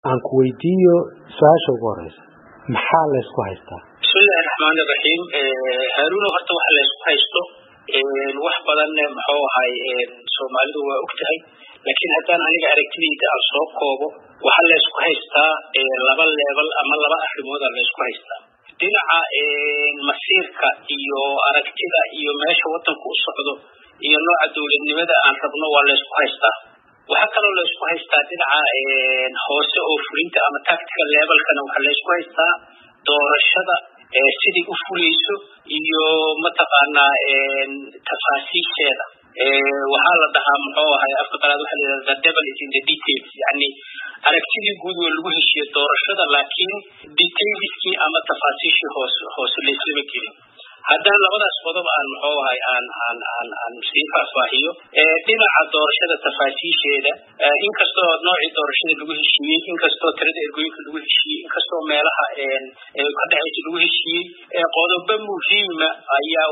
aan ku weydiiyo su-aasha ugu horeysa maxaa laysku haystaa bismillahi raxmaani raxiim haaruuno horta waxa laysku haysto wax badan muxuu ahay soomaalidu waa og tahay laakiin haddaan aniga aragtidayda aan soo koobo waxaa laysku haystaa laba leebal ama laba arrimooda laysku haystaa dhinaca masiirka iyo aragtida iyo meesha wadanku u socdo iyo nooca dowladnimada aan rabno waa laysku haystaa waxaa kaloo laysku haystaa dhinaca hoose oo fulinta ama tactical levelkana waxaa laysku haystaa doorashada siday u fulayso iyo mataqaanaa tafaasiisheeda waxaa la dhahaa muxuu ahay afka qalaad waxa la yidhahda the devil is in the details yani aragtidii guud waa lagu heshiye doorashada laakiin detailskii ama tafaasiishii hoos hoose layslama gelin haddaan labadaas qodob aan muxuu ahay aan aan aan aan sii faahfaahiyo dhinaca doorashada tafaasiisheeda inkastoo noocii doorashada lagu heshiiyey inkastoo tirada ergooyinka lagu heshiiyey inkastoo meelaha ka dhexaysa lagu heshiiyey qodobo muhiima ayaa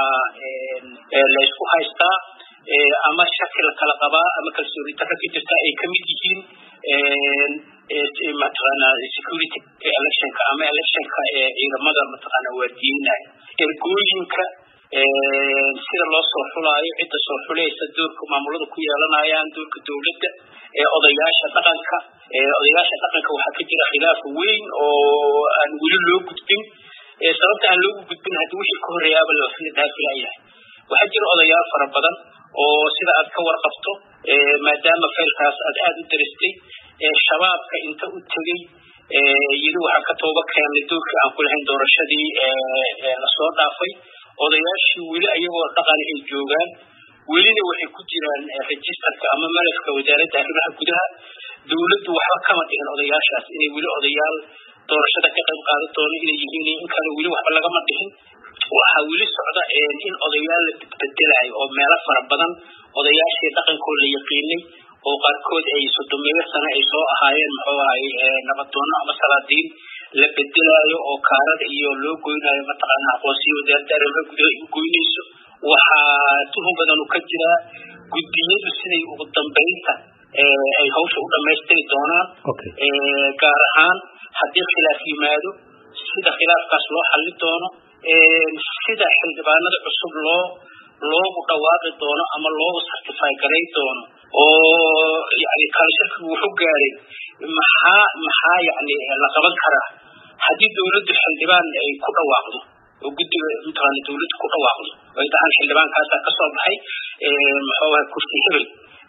waxaa laysku haystaa ama shaki la kala qabaa ama kalsooni darro ka jirta ay kamid yihiin mataqaana security electionka ama electionka ciidamada mataqaana waardiyeynaya ergooyinka sida loo soo xulaayo cidda soo xulaysa doorka maamulada ku yeelanayaan doorka dowladda odayaasha dhaqanka odayaasha dhaqanka waxaa ka jira khilaaf weyn oo aan weli loo gudbin sababta aan loogu gudbin haddii wixii ka horreeyaaba lafilaayahay waxaa jira odayaal fara badan oo sida aad ka warqabto maadaama faylkaas aad aada u daristay shabaabka inta u tegey yiri waxaa ka tooba keenay doorkii aan ku lahayn doorashadii lasoo dhaafay odayaashii weli ayagoo dhaqan ay joogaan welina waxay ku jiraan registerka ama malafka wasaaradda arrimaha gudaha dowladdu waxba kama dhihin odayaashaas inay weli odayaal doorashada ka qayb qaadan doono inay yihiin in kale weli waxba lagama dhihin waxaa weli socda in odayaal la bedbedelayo oo meelo fara badan odayaashii dhaqankoo la yaqiinay oo qaarkood ay sodomeeyo sano ay soo ahaayeen muxuu ahay nabadoono ama salaadiin la bedelaayo oo kaarada iyo loo goynayo mataqaana aqoonsiyo wasaaradda arrimaha gudaha u goynayso waxaa tuhun badanu ka jiraa guddiyadu siday ugu dambeynta ay hawsha u dhamaystiri doonaan gaar ahaan haddii khilaaf yimaado sida khilaafkaas loo xallin doono sida xildhibaanada cusub loo loogu dhawaaqi doono ama loogu certify garayn doono oo yani kalashirkigu wuxuu gaaray maxaa maxaa yani la qaban karaa haddii dowladdu xildhibaan ay ku dhawaaqdo oo guddiga mataqaana dowladdu ku dhawaaqdo ay dhahaan xildhibaankaasa kasoo baxay muxuu ahay kursi hebel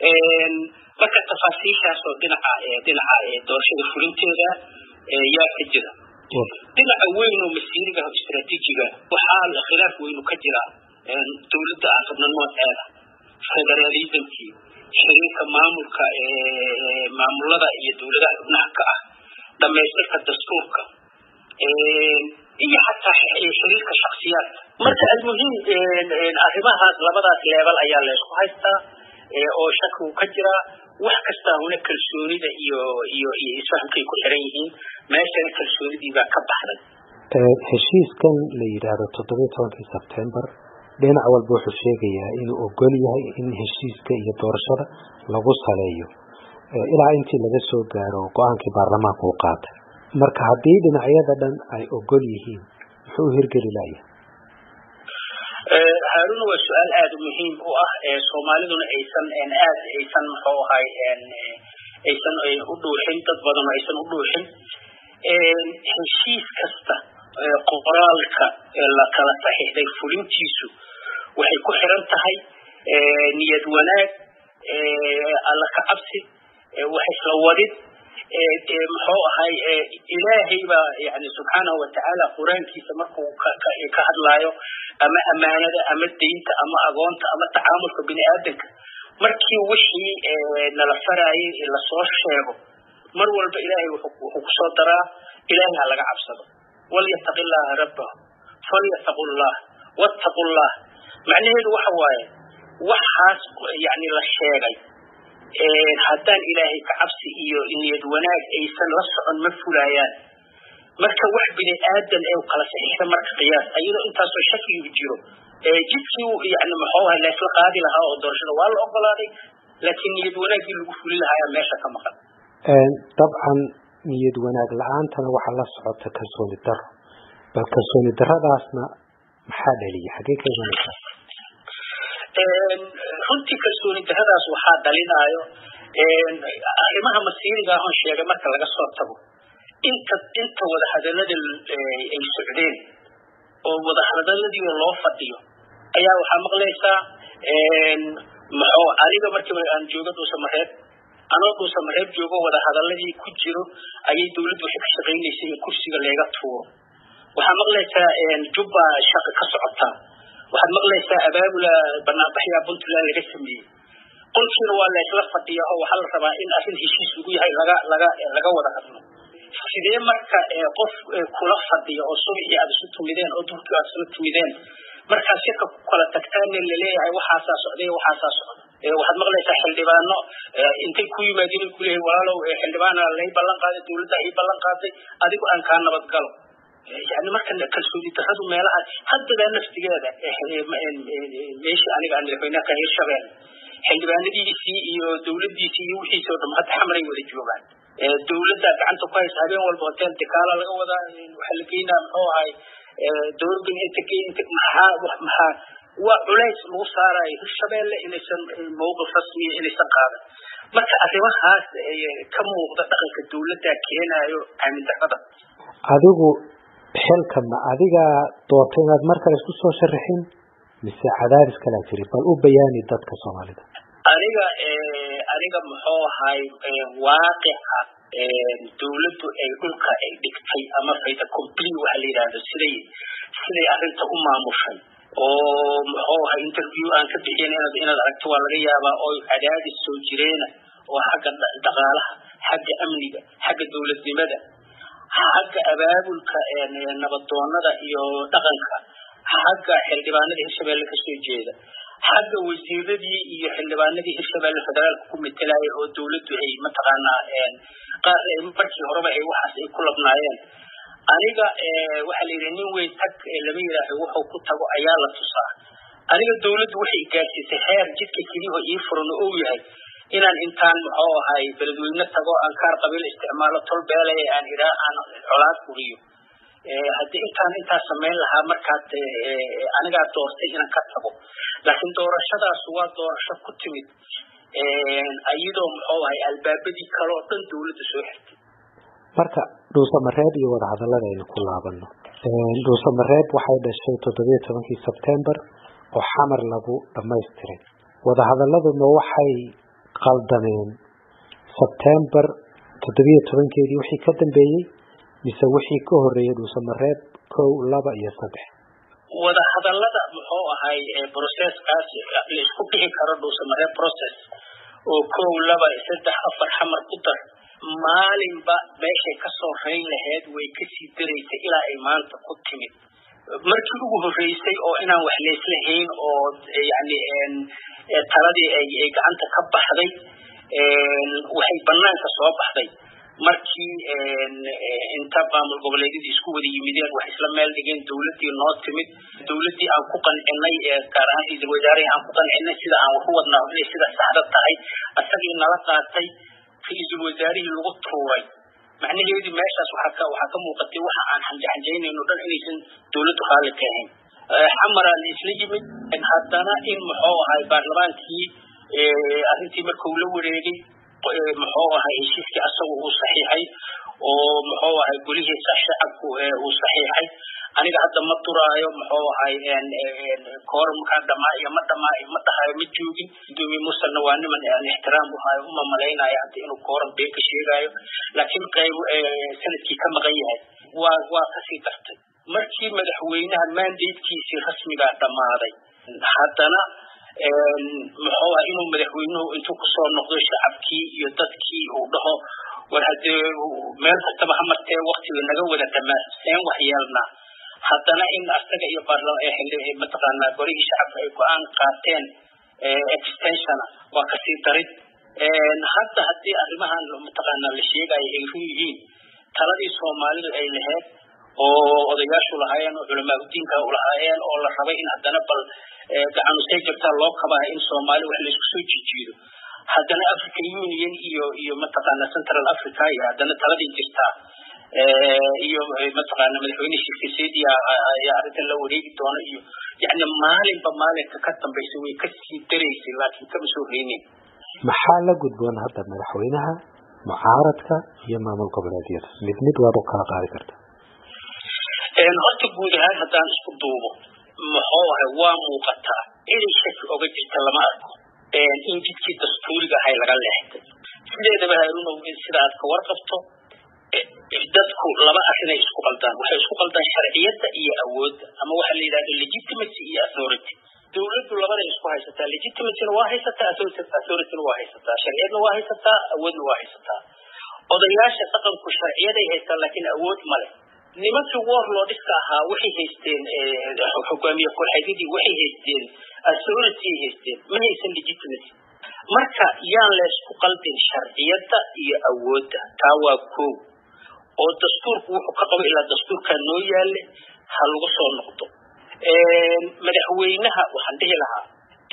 marka tafaasiishaas oo dhinaca dhinaca doorashada fulinteeda yaa ka jira dhinaca weyn oo masiiriga istraatiijiga waxaa khilaaf weynu ka jira dowladda aan rabno nooceeda federalismkii xiriirka maamulka maamulada iyo dowladaha xubnaha ka ah dhamaystirka dastuurka iyo xataa xiriirka shaksiyaadka marka almuhim arrimahaas labadaas leebal ayaa laysku haystaa oo shakigu ka jira wax kastaa huna kalsoonida iyo iyo iyo isfahamkay ku xiran yihiin meeshana kalsoonidii baa ka baxday heshiiskan la yidhaahdo toddobiyo tobankii sebtembar dhinac walba wuxuu sheegayaa inuu ogol yahay in heshiiska iyo doorashada lagu saleeyo ilaa intii laga soo gaaro go-aankii baarlamaanka uu qaatay marka haddii dhinacyada dhan ay ogol yihiin muxuu u hirgeli laya haaruna waa su-aal aada muhiim u ah soomaaliduna aysan aad aysan muxuu ahay aysan u dhuuxin dad badan aysan u dhuuxin heshiis kasta qoraalka la kala saxiixday fulintiisu waxay ku xiran tahay niyad wanaag alla ka cabsi wax isla wadid muxuu ahay ilaahay baa yani subxaanahu watacaala qur-aankiisa markuu ka hadlaayo ama amaanada ama daynta ama agoonta ama tacaamulka bini aadamka markii wixii nala faraayay lasoo sheego mar walba ilaahay wuxuu kusoo daraa ilaahay ha laga cabsado walyataqi llaha rabbahu falyataqu llah wattaqu llah macnaheedu waxa waaye waxaas yani la sheegay haddaan ilaahay ka cabsi iyo niyad wanaag aysan la socon ma fulaayaan marka wax bini aadan ee kala saxiixda marka qiyaas ayadoo intaasoo shakigu jiro jidkii yani muxuu ahay laysla qaadi lahaa oo doorashada waa la ogolaaday laakiin niyad wanaaggii lagu fuli lahaa ayaa meesha ka maqan dabcan niyad wanaag la-aantana waxaa la socota kalsooni daro bal kalsooni daradaasna maxaa dhaliya xagee ka imanaysaa runtii kalsooni daradaas waxaa dhalinaayo arrimaha masiiriga ahon sheegay marka laga soo tago inta inta wadahadalada ay socdeen oo wadahadaladii loo fadhiyo ayaa waxaa maqlaysaa maxuu aniga markii aan jooga dhuusamareeb anoo dhuusamareeb joogo wadahadaladii ku jiro ayay dawladdu waxay ka shaqaynaysay in kursiga leega tuuro waxaa maqlaysaa jubba shaqa ka socotaa waxaad maqlaysaa abaabula banaanbaxyaa puntland laga sameeyey qolkiina waa laysla fadhiya oo waxaa la rabaa in arrin heshiis lagu yahay laga laga laga wada hadlo sidee marka qof kula fadhiya oo subixii aad isu tumideen oo duhkii aad isla tumideen markaad shirka ku kala tagtaanne laleeyahay waxaasaa socday waxaasaa socda waxaad maqlaysaa xildhibaano intay ku yimaadeen kuleeyahay walaalow xildhibaana lay ballan qaaday dawladda ii ballan qaaday adigu aan kaa nabad galo yani marka kalsooni daradu meelaha haddadaa naftigeeda meeshii aniga aan madaxweynaha ka hirshabeel xildhibaanadiisii iyo dawladdiisii iyo wixiisi oo dham hadda xamaray wada joogaan dawladda gacanta ku haysa habeen walba hotel dekaala laga wadaa waxaa la geynaa muxuu ahay dowladdan inta inta maxaa maxaa waa culays lagu saarayo hirshabeelle inaysan mowqif rasmiya inaysan qaadan marka arrimahaas ka muuqda dhaqanka dawladda keenayo aamin darrada adigu xilka ma adigaa doortay inaad mar kale isku soo sharaxin mise cadaadis kalaa jiri bal u bayaani dadka soomaalida aniga aniga muxuu ahay waaqica dawladdu ay dhulka ay dhigtay ama fayda complete waxa la yidhahdo siday siday arrinta u maamushay oo muxuu ahay interview aan ka bixin inaad inaad aragto waa laga yaabaa oo cadaadis soo jireena oo xagga dhaqaalaha xagga amniga xagga dawladnimada xagga abaabulka nabadoonada iyo dhaqanka xagga xildhibaanada hirshabeelle kasoo jeeda xagga wasiiradii iyo xildhibaanadii hirshabeelle federaalka ku metelaya oo dawladdu ay mataqaanaa qaar markii horeba ay waxaas ay ku labnaayeen aniga waxaa la yidhi nin weyn tag lama yidhaaho wuxuu ku tago ayaa la tusaa aniga dawladdu waxay gaarsiisay heer jidka keliyaho ii furan oo uu yahay inaan intaan muxuu ahay beledweyne tago aan kaar qabiil isticmaalo tol beelaya aan idhaa aan colaad uriyo haddii intaan intaas samayn lahaa markaad anigaa doortay inaan ka tago laakiin doorashadaas waa doorasho ku timid iyadoo muxuu ahay albaabadii kale oo dhan dawladda soo xirtay marka dhuusamareeb iyo wadahadallada aynu ku laabano dhuusamareeb waxay dhashay toddobiyo tobankii sebtembar oo xamar lagu dhamaystiray wadahadaladuna waxay qaldameen sebtembar toddobiyo tobankeedii wixii ka dambeeyey mise wixii ka horeeyey dhuusamareeb kow laba iyo saddex wadahadallada muxuu ahay processkaas la isku bixi karo dhuusamareeb process oo kow laba saddex afar xamar ku dar maalinba meeshay kasoo rayn lahayd way kasii daraysay ilaa ay maanta ku timid markii ugu horreysay oo inaan wax layslahayn oo yani taladii ay gacanta ka baxday waxay banaanka soo baxday markii inta maamul goboleedyadii isku wada yimideen wax isla meel dhigeen dawladdii noo timid dawladdii aan ku qancinay gaar ahaan ra-iisul wasaarihii aan ku qancinay sida aan wax u wadnaa inay sida saxda tahay asagii nala qaatay ra-iisul wasaarihii lagu tuuray macnaheedii meeshaas waxaa ka waxaa ka muuqatay waxa aan xanjaxanjaynayno dhan inaysan dawladdu raalli ka ahayn xamaraa la isla yimid haddana in muxuu ahay baarlamaankii arrintii marka uu la wareegay muxuu ahay heshiiskii asagu uu saxiixay oo muxuu ahay golihiisa shacabku uu saxiixay aniga hadda ma duraayo muxuu ahay koorumkaa dhamaa iyo ma dhamaa ma dhahayo ma joogin gudoomiye musalna waa niman aan ixtiraam u hayo uma malaynayo hadda inuu koorum been ka sheegayo laakiin qayb sanadkii ka maqan yahay waa waa kasii dartay markii madaxweynaha mandatekiisii rasmigaa dhammaaday haddana muxuu ah inuu madaxweynuhu intuu kusoo noqdo shacabkii iyo dadkii uu dhaho war haddee meel kastaba ha martee waktiga naga wada dhamaa seen wax yeelnaa haddana in asaga iyo mataqaanaa golihii shacabka ay go-aan qaateen extensiona waa kasii darid hadda haddii arrimahan mataqaanaa la sheegayo ay run yihiin taladii soomaalidu ay lahayd oo odayaashu lahaayeen oo culamaauddiinka lahaayeen oo la rabay in haddana bal gacanusay jabtaa loo kabaha in soomaali wax laysku soo jijiido haddana african union iyo iyo mataqaana central africa iyo haddana taladii jirtaa iyo mataqaana madaxweyne shirkiseedi ayaa arrintan la wareegi doona iyo yani maalinba maalinka ka dambaysa way kasii daraysay laakiin kama soo reynin maxaa la gudboon hadda madaxweynaha mucaaradka iyo maamul goboleedyada mid mid waad u kala qaadi karta horta guud ahaan haddaan isku duubo muxuu ahay waa muuqataa inay shaki oga jirta lama arko in jidkii dastuuriga ahay laga leexday sideedaba haarunow sida aad ka warqabto dadku laba arrinay isku qaldaan waxay isku qaldaan sharciyadda iyo awoodda ama waxaa la yidhahda legitimacy iyo authority dawladdu labaday isku haysataa legitimacyna waa haysataa authorityna waa haysataa sharciyadna waa haysataa awoodna waa haysataa odayaasha dhaqanku sharciyaday haystaan laakiin awood male nimankii warlordska ahaa waxay haysteen hogaamiye kooxeedyadii waxay haysteen authority haysteen ma haysan legitimacy marka yaan laysku qaldin sharciyadda iyo awoodda taa waa kow oo dastuurku wuxuu ka qabo ilaa dastuurkaa noo yaale ha lagu soo noqdo madaxweynaha waxaan dhihi lahaa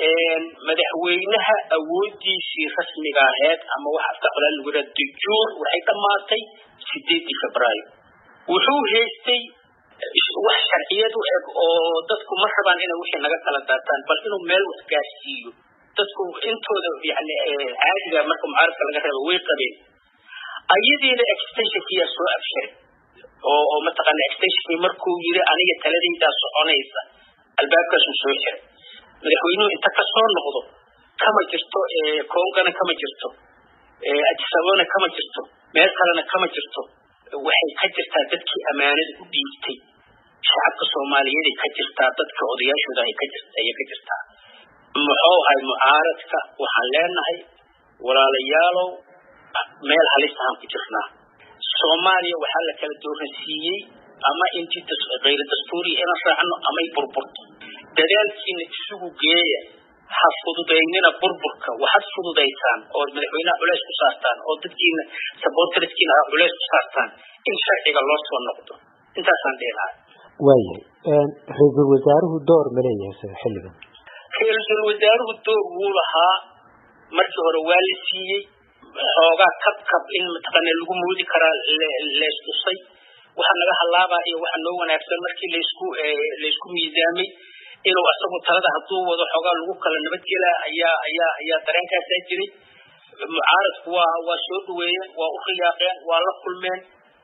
madaxweynaha awoodiisii rasmiga aheed ama waxa afka qolaa lagu yidhaha dujuur waxay dhammaatay sideedii febraayo wuxuu haystay wax sharciyad u eg oo dadku ma rabaan inay wixii naga kala daataan bal inuu meel wax gaarsiiyo dadku intooda yani caadiga marka mucaaradka laga reebo way qabeen ayadiina extensionkiyaa soo abshiray oo oo mataqaana extensionkii markuu yiri aniga taladaydaa soconaysa albaabkaasuu soo xiray madaxweynuhu inta ka soo noqdo kama jirto kongana kama jirto adisabona kama jirto meel kalena kama jirto waxay ka jirtaa dadkii ammaanada u dhiibtay shacabka soomaaliyeeday ka jirtaa dadka odayaashooda ay ayay ka jirtaa muxuu ahay mucaaradka waxaan leenahay walaalayaalow meel halis ahaan ku jirnaa soomaaliya waxaa la kala dooransiiyey ama intii kayra dastuuriya inaan raacno amay burburto dadaalkiina isugu geeya ha fududaynina burburka waxaad fududaysaan oo madaxweynaha culeys ku saartaan oo dadkiina sabootariskiina ha culeys ku saartaan in sharciga loo soo noqdo intaasaan dhihi lahaa waayahay ra-iisul wasaaruhu door ma leeyahay sida xilligan ra-iisul wasaaruhu door wuu lahaa markii hore waa la siiyey xoogaa kab kab in mataqaana lagu moodi karaa leystusay waxa naga halaabaa iyo waxa noo wanaagsan markii laysku laysku miisaamay inuu asagu talada hadduu wado xoogaa lagu kala nabadgelaa ayaa ayaa ayaa dareenkaasaa jiray mucaaradku waa waa soo dhaweeyeen waa u riyaaqeen waa la kulmeen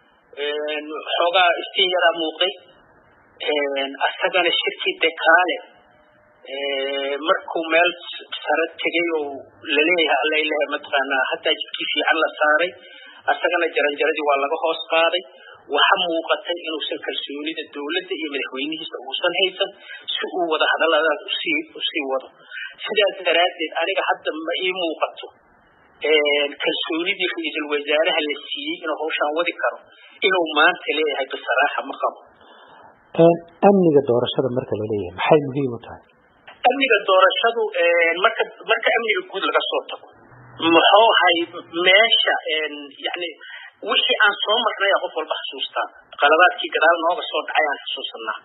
xoogaa iftiin yaraa muuqday asagana shirkii dekaale markuu meel sare tegay oo laleeyahay alla ilahay mataqaanaa hataa jidkii fiican la saaray asagana jaranjaradii waa laga hoos qaaday waxa muuqatay inuusan kalsoonida dowladda iyo madaxweynihiisa uusan haysan si uu wada hadalladaas usii usii wado sidaas daraaddeed aniga hadda ma ii muuqato kalsoonidii ra-iisul wasaaraha la siiyey inuu hawshaan wadi karo inuu maanta leeyahay bisaraaxa ma qabo amniga doorashada marka la leeyahay maxay muhiim u tahay amniga doorashadu marka marka amniga guud laga soo tago muxuu ahay meesha yani wixii aan soo marnay qof walba xasuustaa qaladaadkii gadaal nooga soo dhacay aan xasuusanaa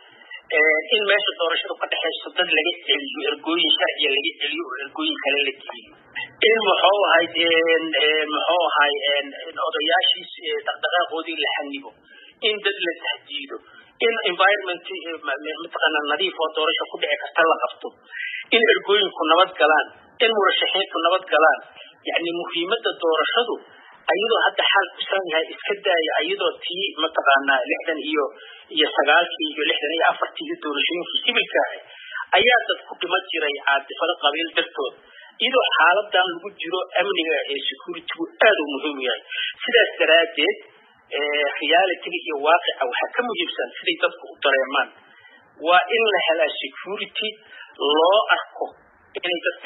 in meesha doorashadu ka dhexayso dad laga celiyo ergooyin sharciya laga celiyo oo ergooyin kale la geliyo in muxuu ahay muxuu ahay odayaashiis dhaqdhaqaaqoodii la xanibo in dad la tahdiido in environment mataqaana nadiif oo doorasho ku dhici karta la qabto in ergooyinku nabad galaan in murashaxiintu nabad galaan yani muhiimadda doorashadu ayadoo hadda xaal kusan yahay iska daaya ayadoo tii mataqaanaa lixdan iyo iyo sagaalkii iyo lixdan iyo afartii iyo doorashooyinkii sibilka ahay ayaa dad ku dhiman jiray caadifado qabiil dartood iyadoo xaaladan lagu jiro amniga ee securitygu aad u muhiim yahay sidaas daraaddeed realityga iyo waaqica waxaa ka muhiimsan siday dadku u dareemaan waa in la helaa security loo arko inay dadka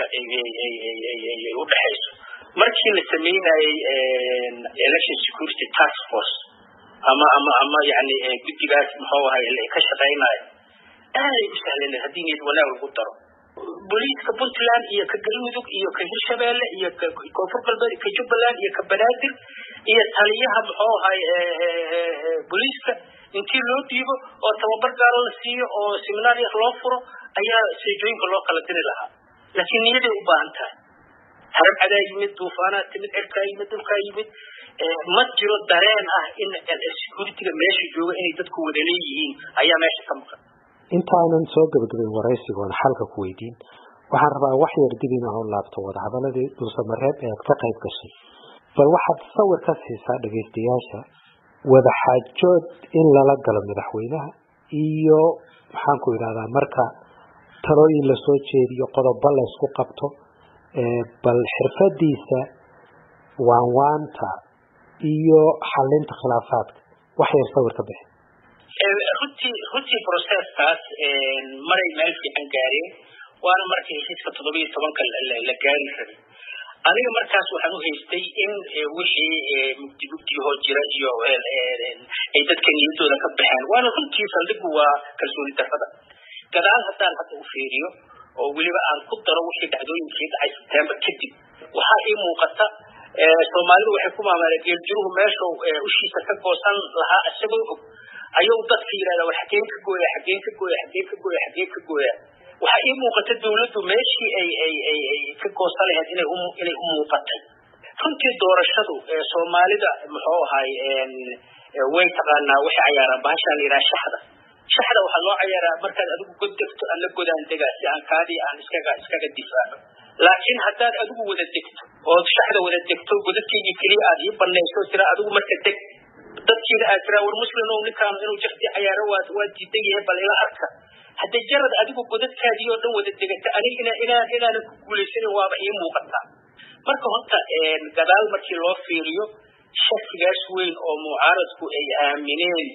u dhexayso markii la sameynayey election security task force ama ama ama yani guddigaas muxuu ahay ka shaqeynayo aaday u sahlaneen haddii niyad wanaag lagu daro booliiska puntland iyo ka galmudug iyo ka hirshabeelle iyo ka koonfur galbeed ka jubbaland iyo ka banaadir iyo taliyaha muxuu ahay booliiska intii loo dhiibo oo tababar gaalo la siiyo oo seminaar yar loo furo ayaa seejooyinka loo kala diri lahaa laakiin niyaday u baahan tahay harab cadaa yimid duufaanaa timid cirkaa yimid dhulkaa yimid ma jiro dareen ah in securityga meesha jooga inay dadku wada leeyihiin ayaa meesha ka maqan intaanan soo gebagabayn waraysigoon xalka ku weydiin waxaan rabaa wax yar dib in aan laabto wadahadaladii dhuusamareeb ee aad ka qayb gashay bal waxaad sawir ka siisaa dhegaystayaasha wadaxaajood in lala galo madaxweynaha iyo maxaan ku idhahdaa marka talooyin lasoo jeediyo qodobo la ysku qabto bal xirfadiisa waanwaanta iyo xalinta khilaafaadka wax yar sawir ka bixi runtii runtii processkaas maray meel fiican gaareen waana markii heshiiska toddobiyo tobanka la gaari rabay aniga markaas waxaan u haystay in wixii mugdi mugdiyahoo jira iyo ay dadka niyadooda ka baxeen waana runtii saldhigu waa kalsooni darrada gadaal haddaan hadda u fiiriyo oo weliba aan ku daro wixii dhacdooyinkii dhacay sebtembar kadib waxaa ii muuqata soomaalidu waxay ku maamaaleen geeljiruhu meesha ushiisa ka goosan lahaa isagoo og ayuu dadka yidhahda war xageen ka gooya xageen ka gooya xageen ka gooya xageen ka gooya waxaa ii muuqata dawladdu meeshii ay ay ay ay ka goosan lahayd inay u inay u muuqatay runtii doorashadu soomaalida muxuu ahay way taqaanaa waxay cayaaraan bahashaan la yidhaha shaxda shaxda waxaa loo cayaaraa markaad adigu god degto aan la godaan degaa si aan kaadii aan iskaga iskaga difaaco laakiin haddaad adigu wada degto ood shaxda wada degto godadkaygii keliya aad ii banayso tira adigu marka deg dadkiina aad tiraa war muslimow ninkaan inuu jakti cayaaro waa waa diidan yahay bal ila arka hadday jarad adigu godadkaadii oo dhan wada degata aniga ina inaan inaanan ku guulaysanin waaba ii muuqataa marka horta gadaal markii loo fiiriyo shakigaas weyn oo mucaaradku ay aamineen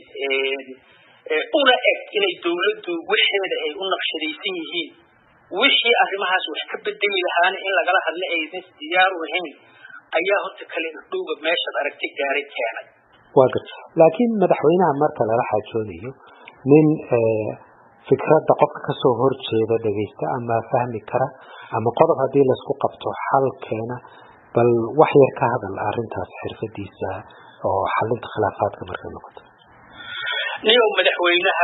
una eg inay dawladdu waxeeda ay u naqshadaysan yihiin wixii arrimahaas wax ka bedeli lahaana in lagala hadla aysan diyaar u ahayn ayaa horta kale dhowga meeshaad aragti gaaray keenay waa garta laakiin madaxweynaha marka lala xaajoonayo nin fikradda qofka kasoo horjeeda dhegaysta ama fahmi kara ama qodob haddii laisku qabto xal keena bal wax yar ka hadal arrintaas xirfadiisa oo xalinta khilaafaadka markay noqoto niyow madaxweynaha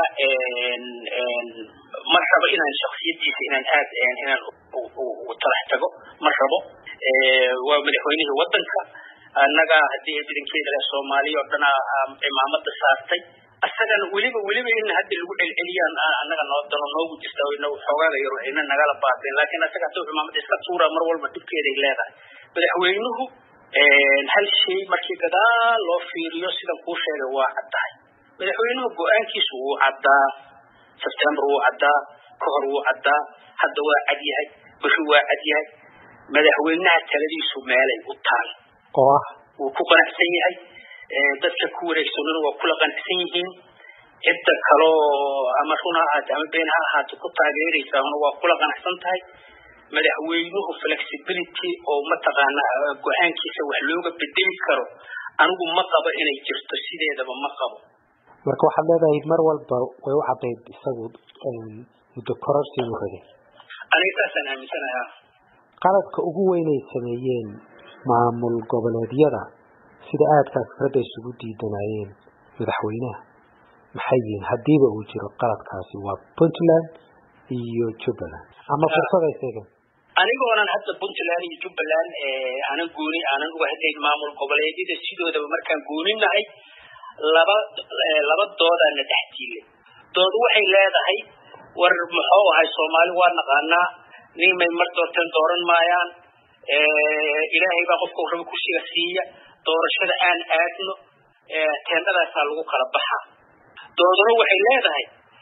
ma rabo inaan shaksiyadiisa inaan aad inaan talax tago ma rabo waa madaxweynihii wadanka annaga haddii ciidankeeda leh soomaaliya oo dhana cimaamada saartay asagana weliba weliba in hadda lagu celceliyaan annaga noo dano noogu jirta xoogaaga yaro ayna nagala baabeen laakiin asaga hadduu cimaamada iska tuura mar walba dhibkeeday leedahay madaxweynuhu hal shay markii gadaal loo fiiriyo sidan kuu sheegay waa caddahay madaxweynuhu go-aankiisu wuu caddaa sebtembar wuu caddaa ka hor wuu caddaa hadda waa cad yahay beri waa cad yahay madaxweynaha taladiisu meelay u taal oo ah wuu ku qanacsan yahay dadka ku wareegsanuna waa kula qanacsan yihiin cidda kaloo ama run ha ahaate ama been ha ahaato ku taageeraysaana waa kula qanacsan tahay madaxweynuhu flexibility oo mataqaana go-aankiisa wax looga bedeli karo anigu ma qabo inay jirto sideedaba ma qabo marka waxaad leedahay mar walba way u cadayd isagu muddo kororsi inuu rabay aniga saasaan aaminsanaha qaladka ugu weynay sameeyeen maamul goboleedyada sida aadka fikradda isugu diidanayeen madaxweynaha maxay yihiin haddiiba uu jiro qaladkaasi waa puntland iyo jubbaland ama fursaday seegeen anigoonan hadda puntland iyo jubbaland aanan gooni aanan uga hadlayn maamul goboleedyada sidoodaba markaan gooninahay laba laba doodaana dhex tiilay doodu waxay leedahay war muxuu ahay soomaali waa naqaanaa nin may mar doorteen dooran maayaan ilaahay baa qofka raba kursiga siiya doorashada aan aadno teendhadaasaa lagu kala baxaa dooduna waxay leedahay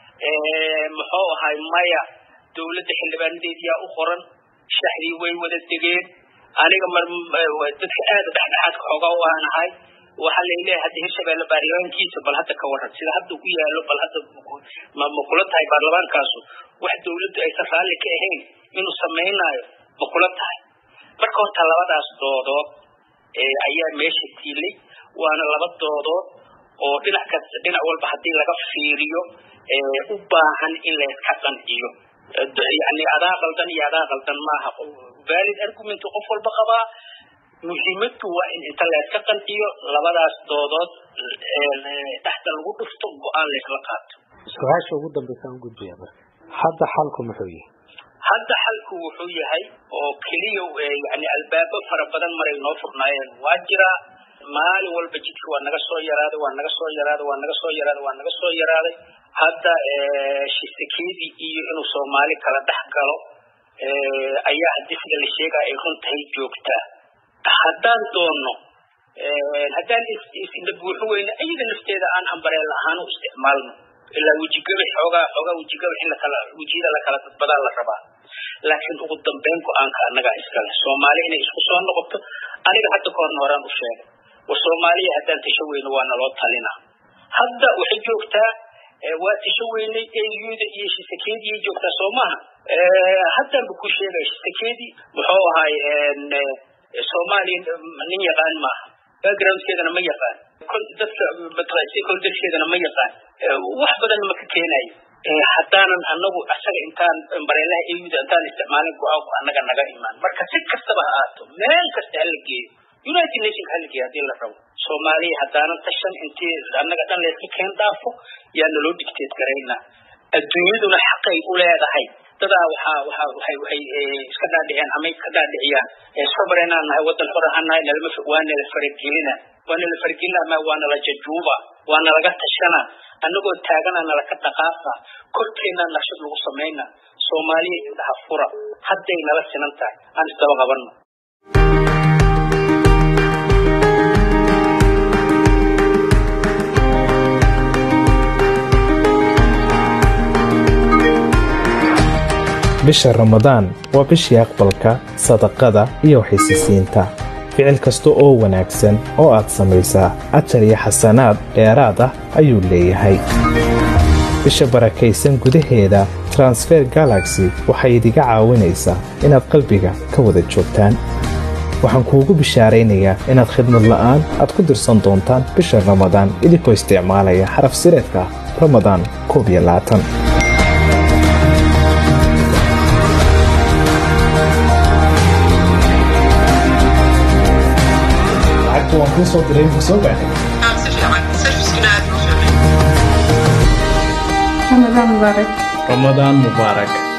muxuu ahay maya dawladda xildhibaanadeediyaa u qoran shaxdii way wada degeen aniga mar dadka aada dhexdhexaadka xoogaa u aanahay waxaa laleeyahay hadda hirshabeelle baarlamaankiisa bal hadda ka waran sida hadda ku yaalo bal hadda ma ma kula tahay baarlamaankaasu wax dawladdu aysan raalli ka ahayn inuu samaynayo ma kula tahay marka horta labadaas doodood ayaa meesha tiilay waana laba doodood oo dhinac kas dhinac walba haddii laga fiiriyo u baahan in layska qanciyo yani adaa qaldan iyo adaa qaldan maaha valid argument qof walba qabaa muhiimadu waa in inta layska qanciyo labadaas doodood dhexda lagu dhufto go-aan laysla qaato su-aasha ugu dambeysa aan gudbaya marka hadda xalku muxuu yahay hadda xalku wuxuu yahay oo keliya yani albaabo fara badan maray noo furnaayeen waa jiraa maalin walba jidka waa naga soo yaraaday waa naga soo yaraaday waa naga soo yaraaday waa naga soo yaraaday hadda shisakeedii iyo inuu soomaali kala dhex galo ayaa haddii sida la sheegaa ay run tahay joogtaa haddaan doonno haddaan isla buuxo weyne iyada nafteeda aan ambareel ahaan u isticmaalno ilaa wejigabax xoogaa xoogaa wejigabax in lakala wejiyada lakala dadbadaa la rabaa laakiin ugu dambeyn go-aanka annagaa iskale soomaali inay isku soo noqoto aniga hadda ka horna horaan u sheegay war soomaaliya haddaan tasho weyne waa naloo talina hadda waxay joogtaa waa tasho weynay eyuda iyo shisakeedii joogtaa soo maaha haddaanba ku sheegaya shisakeedii muxuu ahaay soomaaliya nin yaqaan maaha backgroundkeedana ma yaqaan dadka stakeholderskeedana ma yaqaan wax badan ma ka keenayo haddaanan anagu asaga intaan bareelaha eyuda intaan isticmaalin go-aanku annaga naga imaan marka si kastaba ha aato meel kasta hala geeyo united nationka hala geeyo haddii la rabo soomaaliya haddaanan tashan intii annaga dhan layska keen dhaafo yaa naloo digteed garaynaa adduunyaduna xaqay u leedahay dadaa waxaa waxaa waxay waxay iska dhaadhiceen amay ka dhaadhiciyaan sobareenaan nahay waddan xor ahaan nahay nalama waa nala faragelina waa nala faragelina ama waa nala jajuuba waa nalaga tashana annagoo taagana nalaka dhaqaaqa korkeennaa naqshad lagu samayna soomaaliya indhaha fura hadday nala sinan tahay aan isdaba qabanno bisha ramadaan waa bishii aqbalka sadaqada iyo waxaysisiinta ficil kasta oo wanaagsan oo aad samaysaa ajar iyo xasanaad dheeraad ah ayuu leeyahay bisha barakaysan gudaheeda transfer galaxy waxay idiga caawinaysaa inaad qalbiga ka wada joogtaan waxaan kuugu bishaaraynayaa inaad khidmad la'aan aad ku dirsan doontaan bisha ramadaan idinkoo isticmaalaya xaraf sireedka ramadaan koob iyo labaatan waan kuu soo diray ma soo gaadhay رمضان مبارك ramadaan mubaarak